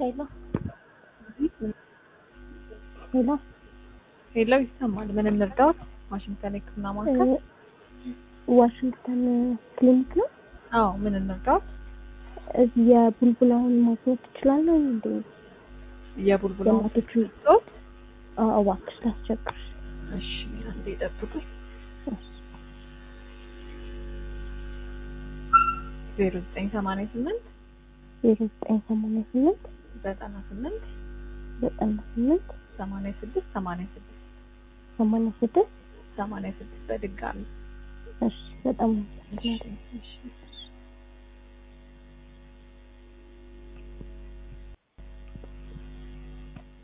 ሄሎ ሄሎ ሄሎ ይሰማል። ምን እንርዳዎት? ዋሽንግተን የሕክምና ማዕከል። ዋሽንግተን ክሊኒክ ነው። አዎ ምን እንርዳዎት? እዚህ የቡልቡላውን ማግኘት ትችላለህ እንዴ? የቡልቡላ የእናቶቹ ጾት። አዎ፣ እባክሽ ላስቸግርሽ። እሺ አንዴ ጠብቁኝ። ዜሮ ዘጠኝ ሰማንያ ስምንት ዜሮ ዘጠኝ ሰማንያ ስምንት ዘጠና ስምንት ዘጠና ስምንት ሰማንያ ስድስት ሰማንያ ስድስት ሰማንያ ስድስት ሰማንያ ስድስት በድጋሚ እሺ፣ በጣም እሺ እሺ